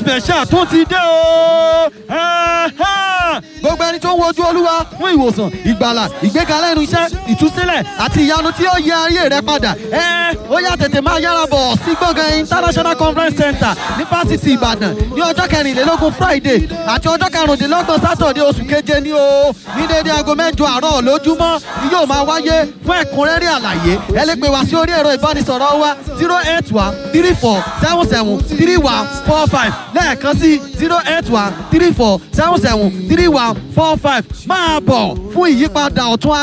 special tó ti dé o. Ẹ̀hẹ́n. gbogbo ẹni tó ń wojú olúwa fún ìwòsàn ìgbàlà ìgbékalẹ̀ ẹnu iṣẹ́ ìtúsílẹ̀ àti ìyanu tí ó yẹ ayé rẹ padà. ẹ ó yá tètè máa yára bọ̀ sí gbọ̀ngàn international conference center ní fásitì ìbàdàn ní ọjọ́ kẹrìnlélógún friday àti ọjọ́ karùndínlọ́gbọ̀n sátọ̀dẹ̀ oṣù keje ní o ní déédéé aago mẹ́jọ àárọ̀ lójúmọ́ ni yóò máa wáyé fún ẹ̀kúnrẹ́rẹ́ àlàyé ẹ lè pè wá sí orí ẹ̀rọ ìbánisọ̀rọ̀ wa zero eight one three four seven seven three one four five lẹ́ẹ̀kan sí zero eight one three four seven seven three one four five máa bọ̀ fún ìyípadà ọ̀tún